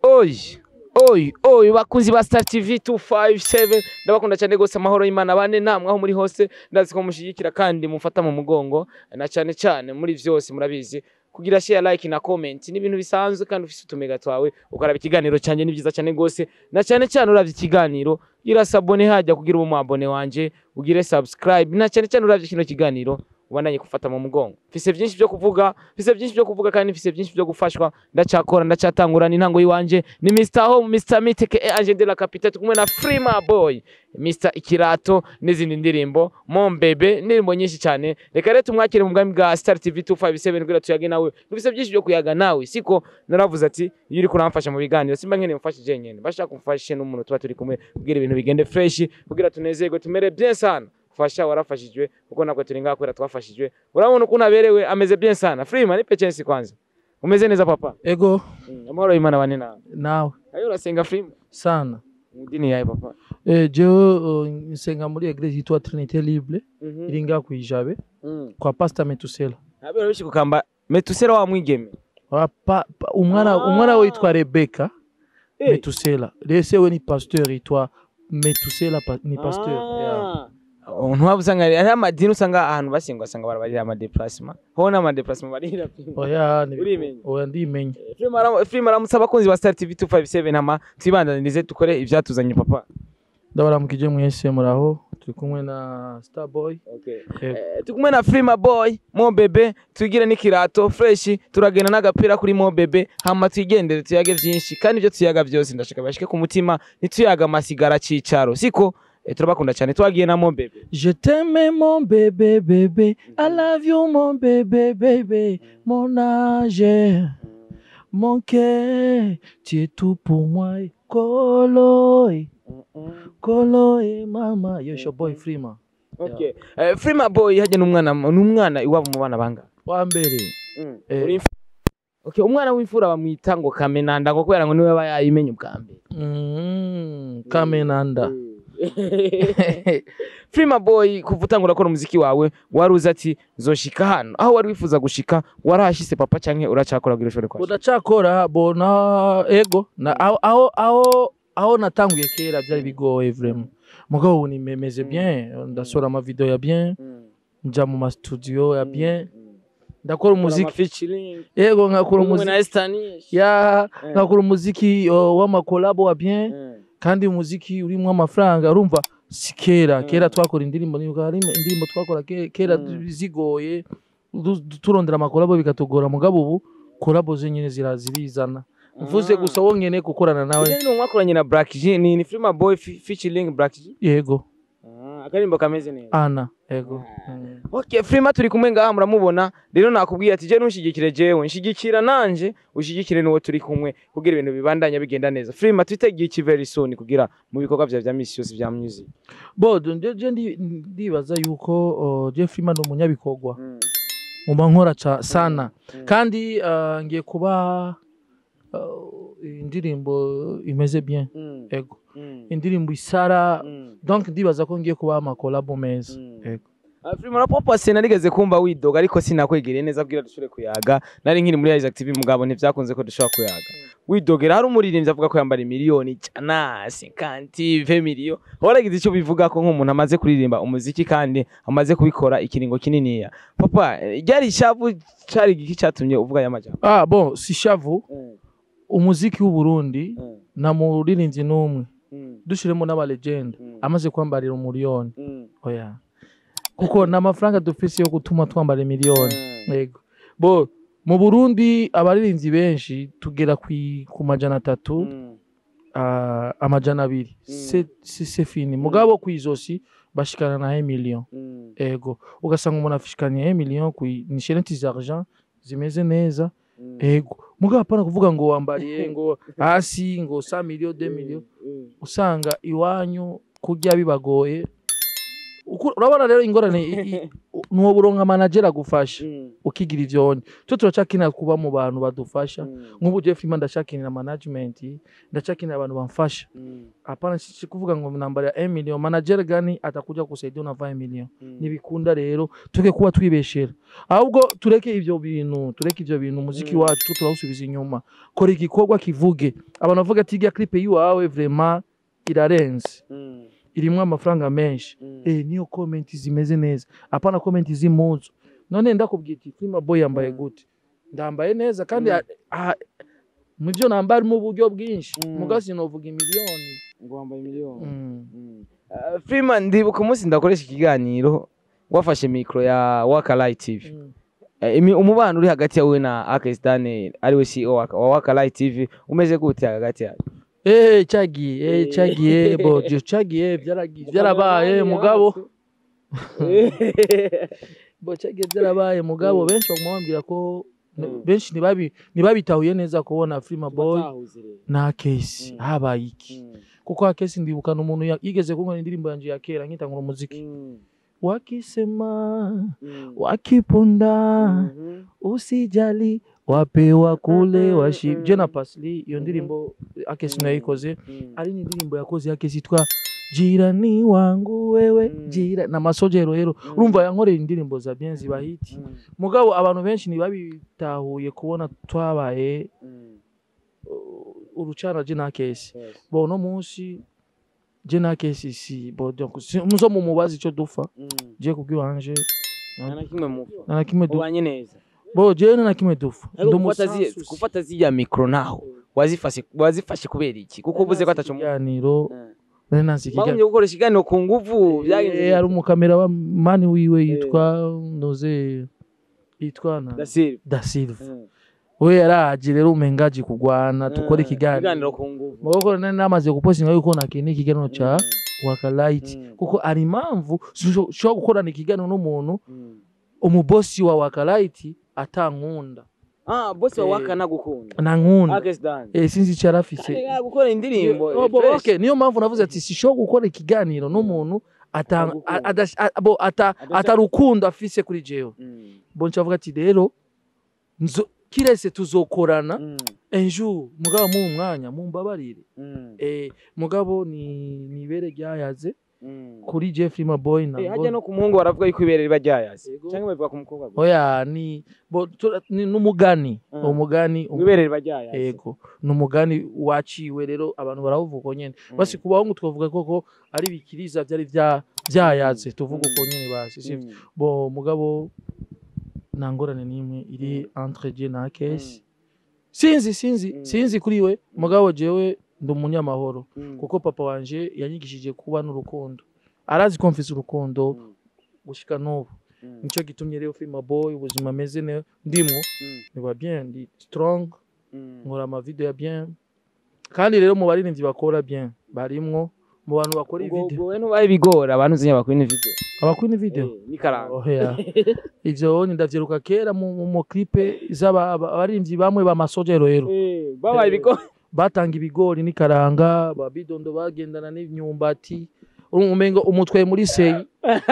oyi oyi oyi bakunzi ba Star TV 257 ndabakunda cyane gose amahoro y'Imana bane namwe aho muri hose ndazi ko mushigikira kandi mufata mu mugongo na cyane cyane muri vyose murabizi kugira share like na comment ni ibintu bisanzwe kandi ufise utumega twawe ukaraba ikiganiro cyanje ni byiza cyane gose na cyane cyane uravye ikiganiro gira sabone hajya kugira ubu abone wanje ugire subscribe na cyane cyane uravye kino kiganiro ubandanye gufata mu mugongo mfise byinshi byo kuvuga mfise byinshi byo kuvuga kandi mfise byinshi byo gufashwa ndacyakora ndacyatangura n'intango yiwanje ni Mr Home Mr Miteke e Angel de la Capitale kumwe na Frima Boy Mr Ikirato n'izindi ndirimbo Mon Bebe indirimbo nyinshi cyane reka rero tumwakire mu bwami bwa Star TV 257 kugira tuyage nawe mfise byinshi byo kuyaga nawe siko naravuze ati iyo uri kuramfasha mu biganiro simba nkene mfashe jenyene bashaka kumfashe n'umuntu tuba turi kumwe kugira ibintu bigende fresh kugira tunezerwe tumere bien sana fasha warafashijwe kuko nabwo turi ngaha kubera twafashijwe urabona ukuntu aberewe ameze bien sana Freeman nipe chance kwanza umeze neza papa ego mm. amahoro y'Imana bane nawe nawe ayo urasenga Freeman sana mu dini yawe papa eh, jewe uh, nsenga muri eglise yitwa trinité libre mhm iri ngaha kwijabe mm. kwa pastor metusela abera bishi kukamba metusera wa mwigeme Wa pa, pa, umwana Ah. umwana we yitwa rebeka Eh. metusela rese we ni pasteur yitwa metusela pa, ni pasteur yeah. ntwaba usanga ari amadini usanga ahantu basengwa usanga barabarira amadeplasement ho n'amadeplasement barira oya ni- Urimenye? oya ndimenya Freeman aramutse abakunzi ba Star TV 257 hama twibandanirize dukore ivyatuzanye papa ndabaramukije mwese muraho turi kumwe na starboy okay Yego. Eh, turi kumwe na Frima Boy Mo Bebe twigire n'ikirato fresh turagenda n'agapira kuri Mo Bebe hama twigendere tuyage vyinshi kandi ibyo tuyaga byose ndashaka bashike ku mutima ntituyaga amasigara cicaro siko eh, turabakunda cyane twagiye na Mo Bebe Je t'aime mon bébé bébé, I love you mon bébé bébé, mon âge, mon cœur, tu es tout pour moi. Kolo, eh, kolo, eh, mama, yo your boy Frima. okay eh, Frima Boy hajya n'umwana n'umwana iwabo mu bana banga Wa mbere, Eh. Uri imf- okay umwana w'imfura bamwita ngo Kamenanda ngo kubera ngo niwe aba yayimenye ubwa mbere mm, Kamenanda. Frima Boy kuva utangura gukora umuziki wawe wari uzi ati nzoshika hano aho wari wifuza gushika warahashise papa canke uracakora kugira ushobore kwashika Udacakora bona ego na aho aho aho aho natanguye kera byari bigoye vraiment. Mugabo ubu nimemeze bien, ndasora ama video ya bien, nja mu ma studio ya bien, ndakora umuziki featuring yego nkakora umwe na umuziki Estanish ya Eh. nkakora umuziki uh, w'amakolabo wa bien kandi umuziki urimo amafaranga urumva si kera Mm. kera twakora indirimbo nibuka hari indirimbo twakora ke- kera Mm. zigoye du- du- turondera amakolabo bikatugora mugabo ubu kolabo zenyine zira- zirizana mvuze gusa wo nyene gukorana nawe Ujye ni mwakoranye na Black G ni ni Frima Boy fe- featuring Black G yego Ah, akarimbo kameze neza ana yego Mm. Okay, Frima turi kumwe ngaha muramubona rero nakubwiye ati je ntushigikire jewe nshigikira nanje ushigikire n'uwo turi kumwe kugira ibintu bibandanya bigenda neza Frima twitegiye iki very soon kugira mu bikorwa bya vya misi yose vya music bo je je ndi- ndibaza yuko uh, Jeffrey Man umunyabikorwa muba nkora ca- sana Mm. kandi uh, ngiye kuba uh, indirimbo imeze bien Mm. ego Mm. indirimbo isara Mm. donc ndibaza ko ngiye kuba amakolabo meza Mm. ego Ah, Frima na Papa sinarigeze kumva widoga ariko sinakwegereye neza kugira dushobore kuyaga nari nkiri muri Isaac TV mugabo ntivyakunze ko dushobora kuyaga widogera hari umuririmbyi avuga ko yambara miliyoni ijana cinquante ve miliyo waragize icyo bivuga ko nk'umuntu amaze kuririmba umuziki kandi amaze kubikora ikiringo kininiya papa eh, ryari ishavu cari igiki catumye uvuga aya majambo ah bon si shavu umuziki w'u Burundi na muririmbyi n'umwe dushiremo n'abalegenda amaze kwambarira umuriyoni oya kuko ni amafaranga dufise yo gutuma twambara miliyoni yego bo mu Burundi abaririmbyi benshi tugera kwi- ku majana atatu ah, amajana abiri Mm. Se- se se fini mugabo ku izosi bashikana na 1 million ego ugasanga umuntu afishikanye 1 million ku ni sheneti z'argent zimeze neza ego mugabo hapana kuvuga ngo wambariye ngo hasi ngo 100 million 2 million usanga iwanyu kurya bibagoye Uku- urabona rero ingorane i- i- u- nuwoburonka manager agufasha Mm. ukigira ivyonye twe turacakenera kuba mu bantu badufasha Mm. nk'ubu Jeff Freeman ndacakenera management ndacakenera abantu bamfasha Mm. hapana si kuvuga ngo nambara ya 1 million manager gani atakuja kusaidia na 20 million Mm. nibikunda rero tuke kuba twibeshera ahubwo tureke ivyo bintu tureke ivyo bintu umuziki Mm. wacu turawusubiza inyuma kora igikorwa kivuge abantu bavuga ati irya clip yiwawe vraiment irarenze Mm. irimwo amafaranga menshi Mm. eh niyo comment zimeze neza apana comment z'impuzu none ndakubwira iti Prima Boy yambaye Mm. gute ndambaye neza kandi Mm. a- a- mu byo nambara mu buryo bwinshi Mm. muga sinovuga imiliyoni ngo wambaye miliyoni Mm. Mm. Uh, Freeman ndibuka umunsi ndakoresha ikiganiro wafashe mikro ya Waka Light TV Mm. Eh, imi- umubano uri hagati yawe na Akes Daniel ariwe CEO wa wa Waka Light TV umeze gute hagati yawe Eh cyagiye eh Eh. cyagiye bo byo cyagiye byaragiye byarabaye mugabo bo cyagiye byarabaye mugabo Mm. benshi baguma bambwira ko Mm. benshi ntibabi ntibabitahuye neza kubona Prima Boy na Case Mm. habaye iki kuko Case ndibukana umuntu ya- yigeze kunkora indirimbo yanje ya kera nkitangura umuziki wakisema wakiponda usijali wapewa kule Mm, washi mm. je na Pasli iyo Mhm. ndirimbo Akesi Mm. nayikoze ari ni indirimbo yakoze Akesi yitwa jirani wangu wewe Mm. jira na masojero rero Mm. urumva yankoreye indirimbo za bien zibahiti mugabo abantu benshi ntibabitahuye kubona twabaye uh, urucana je na Akesi bo no munsi je na Akesi si bo donc si- muzo mu mubazi ico dufa je kubwiwanje nta kimwe mupfa na kimwe dufa ubanye neza bo je na kimwe dufa Ariko Ndi gufata zi- umusanzu si- gufata ziriya mikoro naho wazifashe wazifashe kubera iki kuko uvuze ko atacu ikiganiro nari nazi ikiganiro bagumye gukoresha ikiganiro ku nguvu byagenze Eh, hari umukamera wa mani wiwe yitwa noze yitwa na Da Silva. da silva Mm. we yaraje rero umengaji kugwana tukore Mm. ikiganiro ku nguvu mugoko nari namaze gupostinga yuko nakini ikiganiro ca Mm. wakalight Mm. kuko ari impamvu ushobora gukorana ikiganiro n'umuntu Mm. umubosi wa wakalight atankunda ah bosi wa Eh. waka nagukunda nankunda Akes Dan eh, sinzi icyo yarafise Arega gukora indirimbo Oh, bo- fresh. okay, niyo mpamvu navuze ati sishobora gukora ikiganiro n'umuntu ata- Atagukunda. a- adash- a- bo- ata- Adasha- atarukundo afise kuri jewe Mm. bo ncavuga ati rero nzo- kirese tuzokorana Mm. enjour mugabo mu mwanya mumbabarire Mm. eh, mugabo ni nibere ryayaze Mm. kuri Jeffrey Maboy Eh, ntabwo hajya no ku muhungu baravuga yuko ibere riba ryayaze Yego. cyangwa bavuga ku mukobwa gusa oya ni bo tura- ni n'umugani Mm. umugani ngo ibere riba ryayaze yego ni umugani waciwe rero abantu barawuvuga uko nyene Mm. basi ku bahungu twavuga koko ari bikiriza byari bya byayatse tuvuga uko nyene basi sivyo Mm. bo mugabo nta ngorane n'imwe iri entre je na Case sinzi sinzi Mm. sinzi kuri we mugabo jewe ndi umunyamahoro Mm. kuko papa wanje yanyigishije kuba n'urukundo arazi ko mfise urukundo Mm. gushika n'ubu Mm. nico gitumye rero Filma Boy ubuzima ameze ne ndimwo Mm. niba bien ndi strong Mm. nkora amavideo ya bien kandi rero mu baririmbyi bakora bien barimwo mu bantu bakora ubwo ivideo ubwo we ntubaye ibigori abantu uzi bakora video abakora video Eh, ni karanga oya ivyo ndavyiruka kera mu mu- mu clipe z'aba aba- abaririmbyi bamwe ba masojero rero Eh, babaye ibigori batanga ibigori n'ikaranga babidondo bagendana n'imyumbati umengo umutwe muri seyi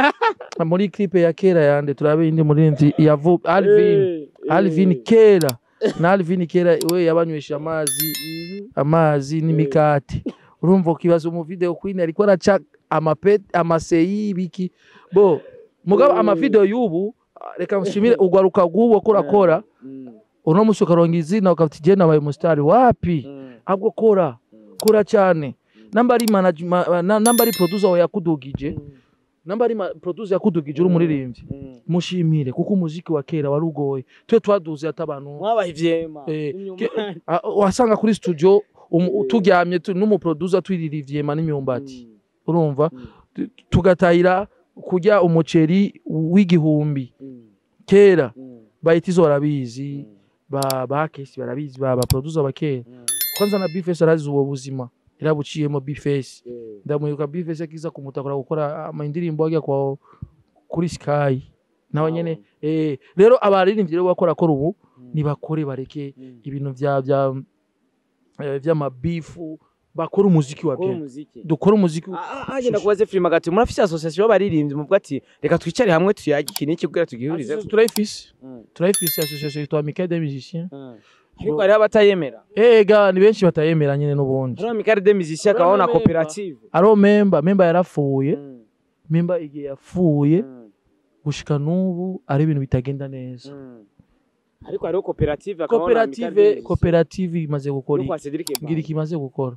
muri clipe ya kera yande turabe indi muririmbyi yavu Alvin Eh, eh. Alvin kera na Alvin kera we yabanywesha amazi Mhm. amazi n'imikati urumva ukibaza mu video queen ariko araca amapet amaseyi biki bo mugabo Mm. amavideo y'ubu reka nshimire ugwaruka rw'uwo ko urakora Mm. uno musi ukaronga izina ukafite igenda wabaye umusitari wapi Mm. ahubwo kora Mm. kora cyane namba ari management na- namba ari producer wawe yakudugije Mm. namba ari ma- producer yakudugije uri umuririmbyi Mm. mushimire kuko umuziki wa kera wari ugoye twe twaduze ati abantu mwabaye ivyema Eh, Imyumbati. ke- a- wasanga kuri studio umu- turyamye tu- n'umuproducer twirira ivyema n'imyumbati Mm. urumva Mm. Tu- tugatahira kurya umuceri w'igihumbi Mm. kera Mm. bahita izo barabizi Mm. ba ba kesi barabizi ba ba producer ba kera Mm. kwanza na bifesi arazi ubwo buzima yarabuciyemo bifesi Eh. ndamwibuka bifesi akiza kumutakura gukora ama indirimbo ajya kwa kuri sky nawe nyene eh rero abaririmbyi rero bakora kora ubu Mm. nibakore bareke Mm. ibintu vya vya eh, vy'amabifu bakora umuziki wa Gukora bien umuziki dukora umuziki agenda kubaze filime agati murafise association y'abaririmbyi muvuga ati reka twicare hamwe tuyage iki n'iki kugira tugihurize Association turayifise turayifise association yitwa Amicale des musiciens ariko hariho abatayemera ega ni benshi batayemera nyine n'ubundi hariho amicale des musiciens akabaho na Hariho koperative ariho memba memba yarapfuye Mm, memba igihe yapfuye mm, gushika n'ubu ari ibintu bitagenda neza mm. ariko hariho koperative akabaho na amicale des koperative musiciens. koperative imaze gukora Yo iki kwa Cedric Ebanga. ngira ikimaze gukora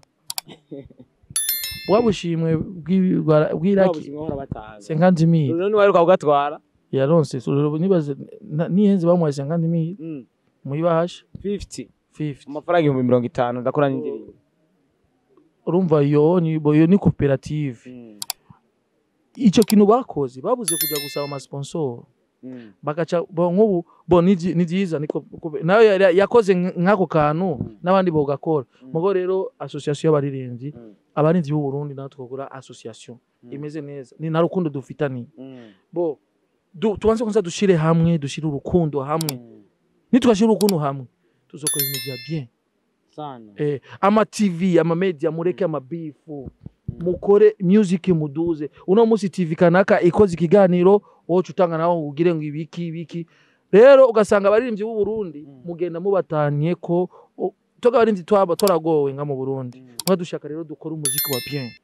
waba ushimwe bw'i- bwa- bw'iraki Babuze inkora batanga. senkanzi mili None waheruka kugatwara yaronse so, nibaze na- nihenze bamuhaye senkanzi mili Mm, muyibahasha 50 50 amafaranga ibihumbi mirongo itanu ndakora n'indirimbo urumva yo ni bo- yo ni koperative Mm, ico kintu bakoze babuze kuja gusaba amasponsor mm, bagaca bo nk'ubu bo ni vyi- ni vyiza niko kube- nawe yari- yakoze nk- nk'ako kantu Mm. n'abandi bogakora Mm. mugo rero association y'abaririmbyi mm, abarinzi b'u Burundi natwe twagura association Mm. imeze neza ni na rukundo dufitaniye mm, bo du, tubanze kwanza dushire hamwe dushire urukundo hamwe mm. nitwashira urukundo hamwe tuzokora ibintu vya bien sana eh, ama tv ama media mureke ama bifu mukore music muduze uno musi tv kanaka ikoze ikiganiro wowe utanga nawe ugire ngo ibiki ibiki rero ugasanga abaririmbyi b'u Burundi Mm. mugenda mubatanye ko o- toga abaririmbyi twaba toragowe nga mu Burundi Mm. mwa dushaka rero dukora umuziki wa bien